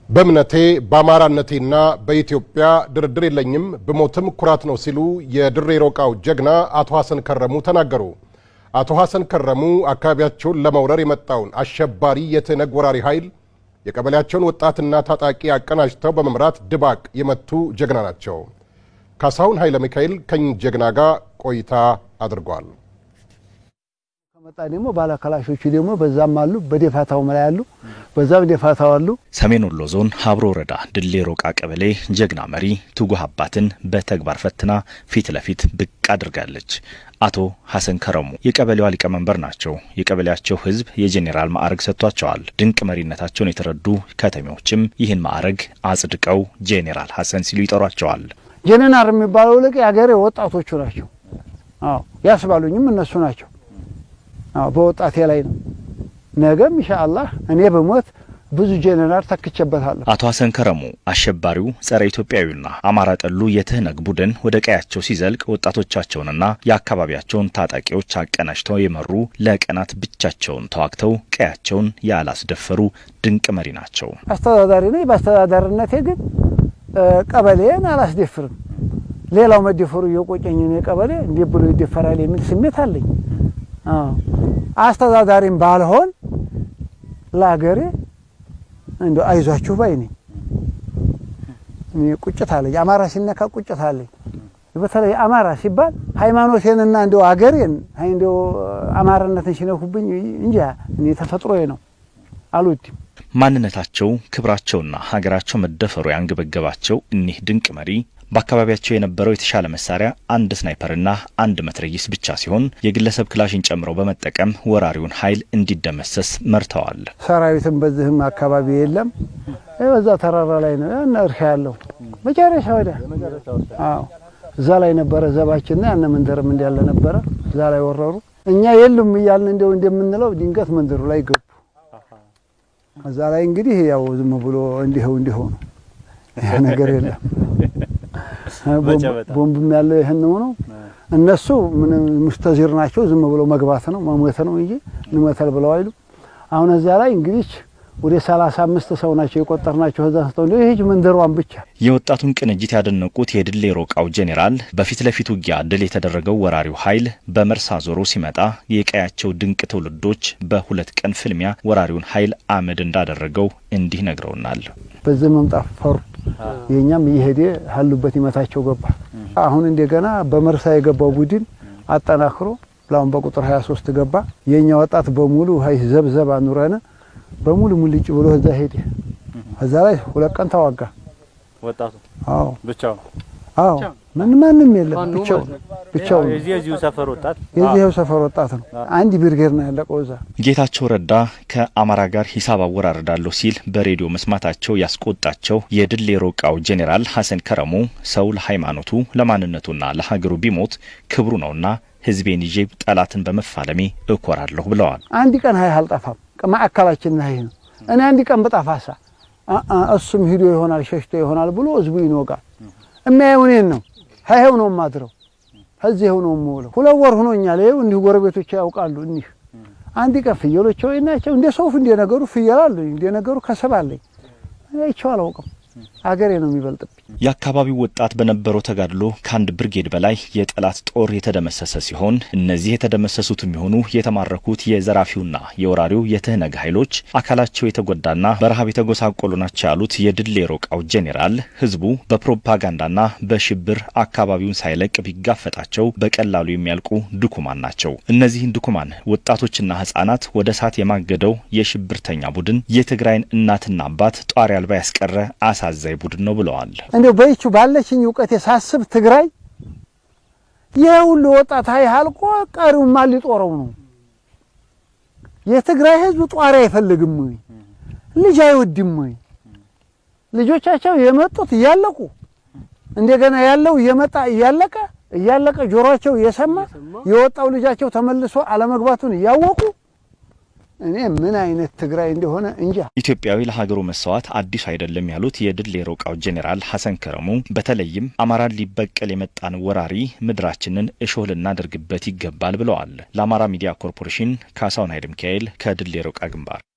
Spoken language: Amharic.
በእምነቴ በአማራነቴና በኢትዮጵያ ድርድር የለኝም ብሞትም ኩራት ነው ሲሉ የድሬ ሮቃው ጀግና አቶ ሐሰን ከረሙ ተናገሩ። አቶ ሐሰን ከረሙ አካባቢያቸውን ለመውረር የመጣውን አሸባሪ የትነግ ወራሪ ኃይል የቀበሌያቸውን ወጣትና ታጣቂ አቀናጅተው በመምራት ድባቅ የመቱ ጀግና ናቸው። ካሳሁን ኃይለ ሚካኤል ከኝ ጀግና ጋር ቆይታ አድርጓል። ከመጣ ደግሞ ባለከላሾቹ ደግሞ በዛም አሉ፣ በደፋታው ላይ አሉ፣ በዛም ደፋታው አሉ። ሰሜን ወሎ ዞን ሀብሮ ወረዳ ድሌ ሮቃ ቀበሌ ጀግና መሪ ትጉህ አባትን በተግባር ፈትና ፊት ለፊት ብቅ አድርጋለች። አቶ ሐሰን ከረሙ የቀበሌዋ ሊቀመንበር ናቸው። የቀበሌያቸው ሕዝብ የጄኔራል ማዕረግ ሰጥቷቸዋል። ድንቅ መሪነታቸውን የተረዱ ከተሜዎችም ይህን ማዕረግ አጽድቀው ጄኔራል ሐሰን ሲሉ ይጠሯቸዋል። ጄኔራል የሚባለው ልቅ የሀገሬ ወጣቶቹ ናቸው። አዎ ያስባሉኝም እነሱ ናቸው። አዎ በወጣቴ ላይ ነው። ነገም ኢንሻአላህ እኔ በሞት ብዙ ጄኔራል ተክቼበታለሁ። አቶ ሐሰን ከረሙ አሸባሪው ጸረ ኢትዮጵያዊና አማራ ጠሉ የትህነግ ቡድን ወደ ቀያቸው ሲዘልቅ ወጣቶቻቸውንና የአካባቢያቸውን ታጣቂዎች አቀናጅተው የመሩ ለቀናት ብቻቸውን ተዋግተው ቀያቸውን ያላስደፈሩ ድንቅ መሪ ናቸው። አስተዳዳሪ ነኝ። በአስተዳዳሪነቴ ግን ቀበሌን አላስደፍርም። ሌላው መደፈሩ እየቆጨኝ እኔ ቀበሌ እንዴት ብሎ ይደፈራል የሚል ስሜት አለኝ። አስተዳዳሪም ባልሆን ለሀገሬ እንደ አይዟችሁ ባይ ነኝ። እኔ ቁጭት አለኝ። አማራ ሲነካ ቁጭት አለኝ። በተለይ አማራ ሲባል ሃይማኖቴንና እንደው አገሬን እንደው አማራነትን ሲነኩብኝ እንጂ እኔ ተፈጥሮዬ ነው አልወድም። ማንነታቸው ክብራቸውና ሀገራቸው መደፈሩ ያንገበገባቸው እኒህ ድንቅ መሪ በአካባቢያቸው የነበረው የተሻለ መሳሪያ አንድ ስናይፐርና አንድ መትረጊስ ብቻ ሲሆን የግለሰብ ክላሽን ጨምረው በመጠቀም ወራሪውን ኃይል እንዲደመሰስ መርተዋል። ሰራዊትም በዚህም አካባቢ የለም። በዛ ተራራ ላይ ነው ያን እርሻ ያለው መጨረሻ ወዲያ። አዎ እዛ ላይ ነበረ ዘባችንና ያነ መንደርም እንዳለ ነበረ። እዛ ላይ ወረሩ። እኛ የሉም እያልን እንደው እንደምንለው ድንገት መንደሩ ላይ ገቡ። እዛ ላይ እንግዲህ ያው ዝም ብሎ እንዲኸው እንዲኸው ነው ያ ነገር የለም። ቦምብም ያለው ይህን ነው። እነሱ ምንም ሙስተዚር ናቸው። ዝም ብሎ መግባት ነው መሞት ነው እንጂ እንመተል ብለው አይሉ። አሁን እዚያ ላይ እንግዲህ ወደ ሰላሳ አምስት ሰው ናቸው የቆጠርናቸው። እዛ ስተው እንዲ ይህች መንደሯን ብቻ የወጣቱን ቅንጅት ያደነቁት የድሌ ሮቃው ጄኔራል በፊት ለፊት ውጊያ ድል የተደረገው ወራሪው ኃይል በመርሳ ዞሮ ሲመጣ የቀያቸው ድንቅ ትውልዶች በሁለት ቀን ፍልሚያ ወራሪውን ኃይል አመድ እንዳደረገው እንዲህ ነግረውናል። በዚህ መምጣት ፈሩ። የእኛም እየሄደ ያሉበት ይመታቸው ገባ። አሁን እንደገና በመርሳ የገባው ቡድን አጠናክሮ ለአሁን በቁጥር 23 ገባ። የእኛ ወጣት በሙሉ ሀይ ዘብዘብ አኑረን በሙሉ ሙልጭ ብሎ እዛ ሄደ። እዛ ላይ ሁለት ቀን ተዋጋ ወጣቱ አዎ ብቻው አዎ ምን ማንም የለም ብቻው ብቻው የዚህ የዚሁ ሰፈር ወጣት የዚህው ሰፈር ወጣት ነው። አንድ ብርጌድ ነው ያለቀው እዛ። ጌታቸው ረዳ ከአማራ ጋር ሂሳብ አወራርዳለሁ ሲል በሬዲዮ መስማታቸው ያስቆጣቸው የድሌ ሮቃው ጄኔራል ሐሰን ከረሙ ሰው ለሃይማኖቱ ለማንነቱና ለሀገሩ ቢሞት ክብሩ ነውና ሕዝቤን ይዤ ጠላትን በመፋለሜ እኮራለሁ ብለዋል። አንድ ቀን ሀይ አልጠፋም። ማዕከላችን ይሄ ነው። እኔ አንድ ቀን በጣፋሳ እሱም ሂዶ ይሆናል ሸሽቶ ይሆናል ብሎ ህዝቡ ይኖጋል። የሚያየው እኔን ነው። ሀይው ነው የማድረው ከዚህው ነው የምውለው። ሁለት ወር ሆኖኛል። ይኸው እንዲሁ ጎረቤቶች ያውቃሉ። እኒህ አንድ ቀን ፍየሎች ወይ ናቸው እንደ ሰውፍ እንደ ነገሩ ፍየል አለኝ እንደ ነገሩ ከሰብ አለኝ አይቼው አላውቅም። አገሬ ነው የሚበልጥብኝ። የአካባቢው ወጣት በነበረው ተጋድሎ ከአንድ ብርጌድ በላይ የጠላት ጦር የተደመሰሰ ሲሆን እነዚህ የተደመሰሱት የሚሆኑ የተማረኩት የዘራፊውና የወራሪው የትህነግ ኃይሎች አካላቸው የተጎዳና በረሃብ የተጎሳቆሉ ናቸው ያሉት የድሌ ሮቃው ጄኔራል ህዝቡ በፕሮፓጋንዳና በሽብር አካባቢውን ሳይለቅ ቢጋፈጣቸው በቀላሉ የሚያልቁ ድኩማን ናቸው። እነዚህን ድኩማን ወጣቶችና ህጻናት ወደ እሳት የማገደው የሽብርተኛ ቡድን የትግራይን እናትና አባት ጧሪ አልባ ያስቀረ አሳዛኝ ቡድን ነው ብለዋል። እንዲያው በይቹ ባለችኝ እውቀት የሳስብ ትግራይ ይህ ሁሉ ወጣት ሀይ አልቆ ቀሪው ማን ሊጦረው ነው? የትግራይ ህዝብ ጧሪ አይፈልግም ወይ? ልጅ አይወድም ወይ? ልጆቻቸው የመጡት እያለቁ እንደገና ያለው እየመጣ እያለቀ እያለቀ ጆሮአቸው እየሰማ የወጣው ልጃቸው ተመልሶ አለመግባቱን እያወቁ እኔ ምን አይነት ትግራይ እንደሆነ እንጃ። ኢትዮጵያዊ ለሀገሩ መሰዋት አዲስ አይደለም ያሉት የድል የሮቃው ጄኔራል ሐሰን ከረሙ በተለይም አማራን ሊበቀል የመጣን ወራሪ ምድራችንን እሾህ ልናደርግበት ይገባል ብለዋል። ለአማራ ሚዲያ ኮርፖሬሽን ካሳሁን ኃይለ ሚካኤል ከድል የሮቃ ግንባር